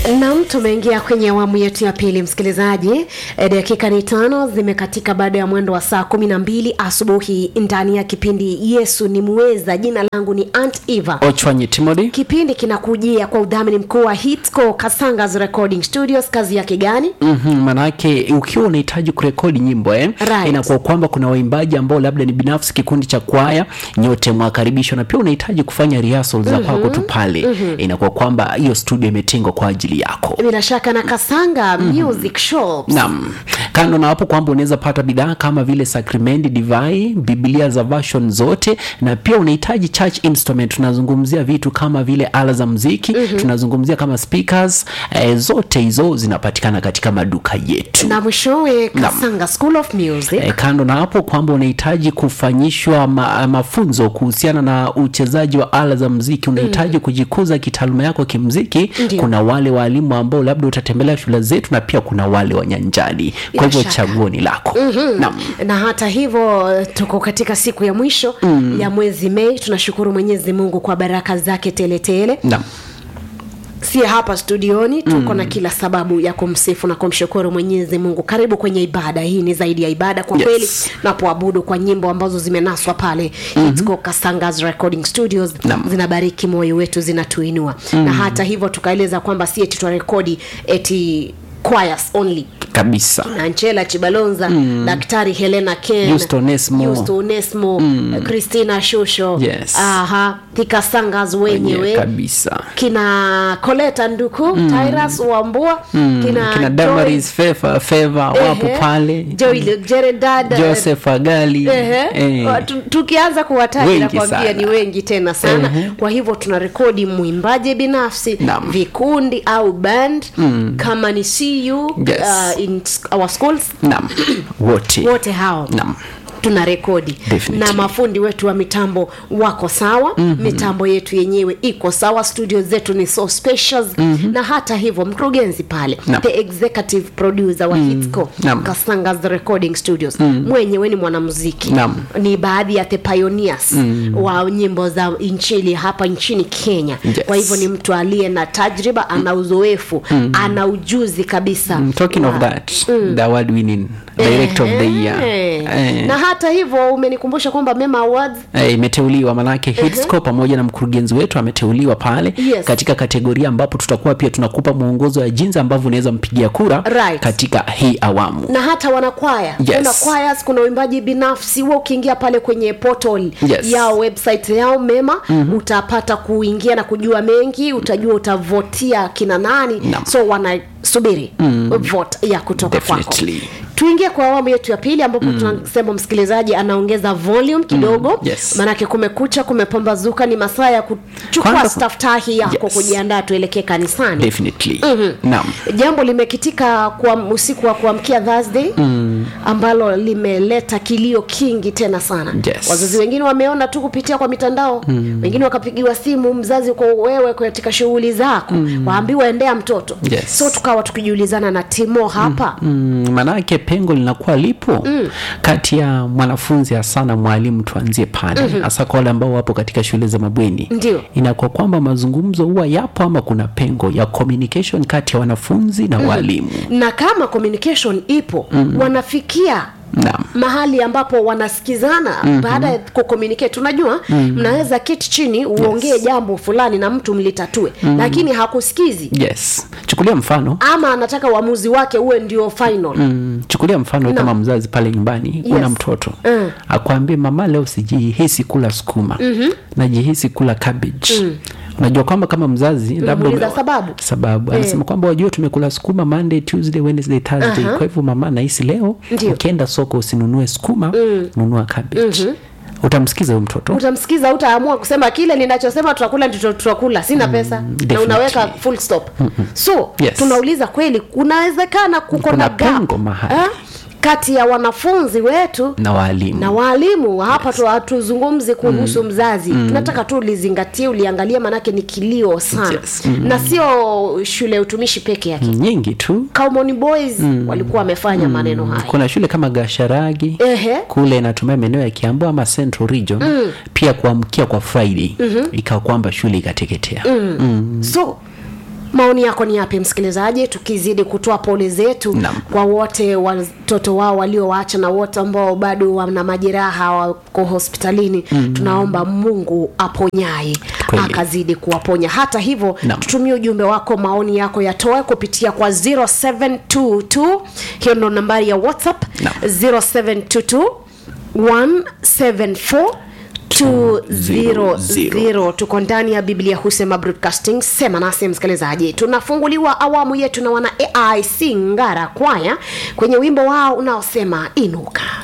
Nam, tumeingia kwenye awamu yetu ya pili msikilizaji. E, dakika ni tano zimekatika baada ya mwendo wa saa kumi na mbili asubuhi ndani ya kipindi Yesu ni Muweza. Jina langu ni Aunt Eva. ochwanyi timothy Kipindi kinakujia kwa udhamini mkuu wa Hitco Kasangas Recording Studios. Kazi yake gani? mm-hmm, manake ukiwa unahitaji kurekodi nyimbo eh, Right. inakuwa kwamba kuna waimbaji ambao labda ni binafsi kikundi cha kwaya nyote mwakaribishwa na pia unahitaji kufanya rehearsal za mm-hmm. kwako tu pale mm-hmm. inakuwa kwamba hiyo studio imetengwa kwa ajili yako Bila shaka na Kasanga Music Shops. naam kando na hapo kwamba unaweza pata bidhaa kama vile sakramenti divai biblia za version zote na pia unahitaji church instrument tunazungumzia vitu kama vile ala za mziki mm-hmm. tunazungumzia kama speakers eh, zote hizo zinapatikana katika maduka yetu na mwishowe Kasanga School of Music. E, kando na hapo kwamba unahitaji kufanyishwa ma, mafunzo kuhusiana na uchezaji wa ala za mziki unahitaji mm. kujikuza kitaaluma yako kimziki Ndio. kuna wale waalimu ambao labda utatembelea shule zetu na pia kuna wale wa nyanjani kwa hivyo shaka. chaguo ni lako mm-hmm. naam na hata hivyo tuko katika siku ya mwisho mm. ya mwezi mei tunashukuru mwenyezi mungu kwa baraka zake teletele naam si hapa studioni tuko mm. na kila sababu ya kumsifu na kumshukuru mwenyezi mungu karibu kwenye ibada hii ni zaidi ya ibada kwa Yes. kweli napoabudu kwa nyimbo ambazo zimenaswa pale mm-hmm. Hitco kasangas recording studios Naam. zinabariki moyo wetu zinatuinua mm. na hata hivyo tukaeleza kwamba si eti twarekodi eti choirs only kabisa na Nchela Chibalonza mm. Daktari Helena Ken Yusto Onesmo. Yusto Onesmo mm. Christina Shusho Yes. aha Thika Sangas wenyewe Wenyewe kabisa kina Koleta Nduku mm. Tyrus Wambua mm. kina, kina damaris feva feva wapo Ehe. pale Joy Jeredad joseph agali Ehe. eh, Wa- tu- tukianza kuwataja Wengi nakwambia sana. ni wengi tena sana Ehe. kwa hivyo tunarekodi mwimbaji binafsi Naam. vikundi au band mm. kama ni cu Yes. uh, in our schools naam wote wote hao naam tuna rekodi Definitely. na mafundi wetu wa mitambo wako sawa mm-hmm. mitambo yetu yenyewe iko sawa studio zetu ni so spacious mm-hmm. na hata hivyo mkurugenzi pale Naam. the executive producer wa mm. hitco Naam. kasangas recording studios mm. mwenyewe ni mwanamuziki Naam. ni baadhi ya the pioneers mm. wa nyimbo za inchili hapa nchini kenya Yes. kwa hivyo ni mtu aliye na tajriba ana uzoefu mm. ana ujuzi kabisa Mm, talking of wa- that the award winning director of the year Eh. eh, na hata hivyo umenikumbusha kwamba mema awards eh, imeteuliwa manake hitsco pamoja na mkurugenzi wetu ameteuliwa pale Yes. katika kategoria ambapo tutakuwa pia tunakupa mwongozo ya jinsi ambavyo unaweza mpigia kura Right. katika hii awamu na hata wanakwaya Yes. kuna choirs kuna uimbaji binafsi huwa ukiingia pale kwenye portal Yes. yao website yao mema mm-hmm. utapata kuingia na kujua mengi utajua utavotia kina nani Naam. so wanasubiri mm. vote ya kutoka Definitely. kwako tuingie kwa awamu yetu ya pili ambapo mm. tunasema msikilizaji anaongeza volume kidogo Mm. Yes. maanake kumekucha kumepambazuka ni masaa ya kuchukua Kwanza- staftahi yako Yes. kujiandaa tuelekee kanisani definitely naam jambo limekitika kwa usiku wa kuamkia thursday mm. ambalo limeleta kilio kingi tena sana Yes. wazazi wengine wameona tu kupitia kwa mitandao mm. wengine wakapigiwa simu mzazi uko wewe katika shughuli zako mm. waambiwa endea mtoto Yes. so tukawa tukijiulizana na timo hapa mm. mm, maanake pengo linakuwa lipo mm. kati ya mwanafunzi hasa na mwalimu tuanzie pale hasa mm-hmm. kwa wale ambao wapo katika shule za mabweni Ndio. inakuwa kwamba mazungumzo huwa yapo ama kuna pengo ya communication kati ya wanafunzi na walimu na kama communication ipo mm. wanafikia naam mahali ambapo wanasikizana mm-hmm. baada ya kucommunicate unajua mm-hmm. mnaweza keti chini uongee yes. jambo fulani na mtu mlitatue mm-hmm. lakini hakusikizi yes chukulia mfano ama anataka uamuzi wake uwe ndio final Mm, chukulia mfano No. kama mzazi pale nyumbani Yes. una mtoto Mm. akwambie mama leo sijihisi kula sukuma mm-hmm. najihisi kula cabbage mm. unajua kwamba kama mzazi labda Unamuuliza ume- sababu? sababu anasema kwamba wajua tumekula sukuma monday tuesday wednesday thursday Aha. kwa hivyo mama nahisi leo Ndio. ukienda soko usinunue sukuma mm. nunua cabbage utamsikiza huyo mtoto utamsikiza utaamua kusema kile ninachosema tutakula ndicho tutakula sina pesa na definitely. unaweka full stop so Yes. tunauliza kweli kunawezekana kuko Kuna na gap pengo mahali. eh, kati ya wanafunzi wetu na waalimu na waalimu hapa tu hatuzungumzi kuhusu mm. mzazi mm. tunataka tu ulizingatie uliangalia manake ni kilio sana Yes. Mm. na sio shule ya utumishi peke yake nyingi tu Kaumoni boys mm. walikuwa wamefanya mm. maneno haya kuna shule kama gasharagi Ehe. kule inatumia maeneo ya kiambu ama central region mm. pia kuamkia kwa friday mm-hmm. ikawa kwamba shule ikateketea mm. so maoni yako ni yapi msikilizaji tukizidi kutoa pole zetu Naam. kwa wote watoto wao waliowaacha na wote ambao bado wana majeraha wako hospitalini mm. tunaomba mungu aponyaye Kweli. akazidi kuwaponya hata hivyo Naam. tutumie ujumbe wako maoni yako yatoe kupitia kwa 0722 hiyo ndo nambari ya whatsapp Naam. 0722 174 200 tuko ndani ya biblia husema broadcasting sema nasi msikilizaji tunafunguliwa awamu yetu na wana aic ngara kwaya kwenye wimbo wao unaosema inuka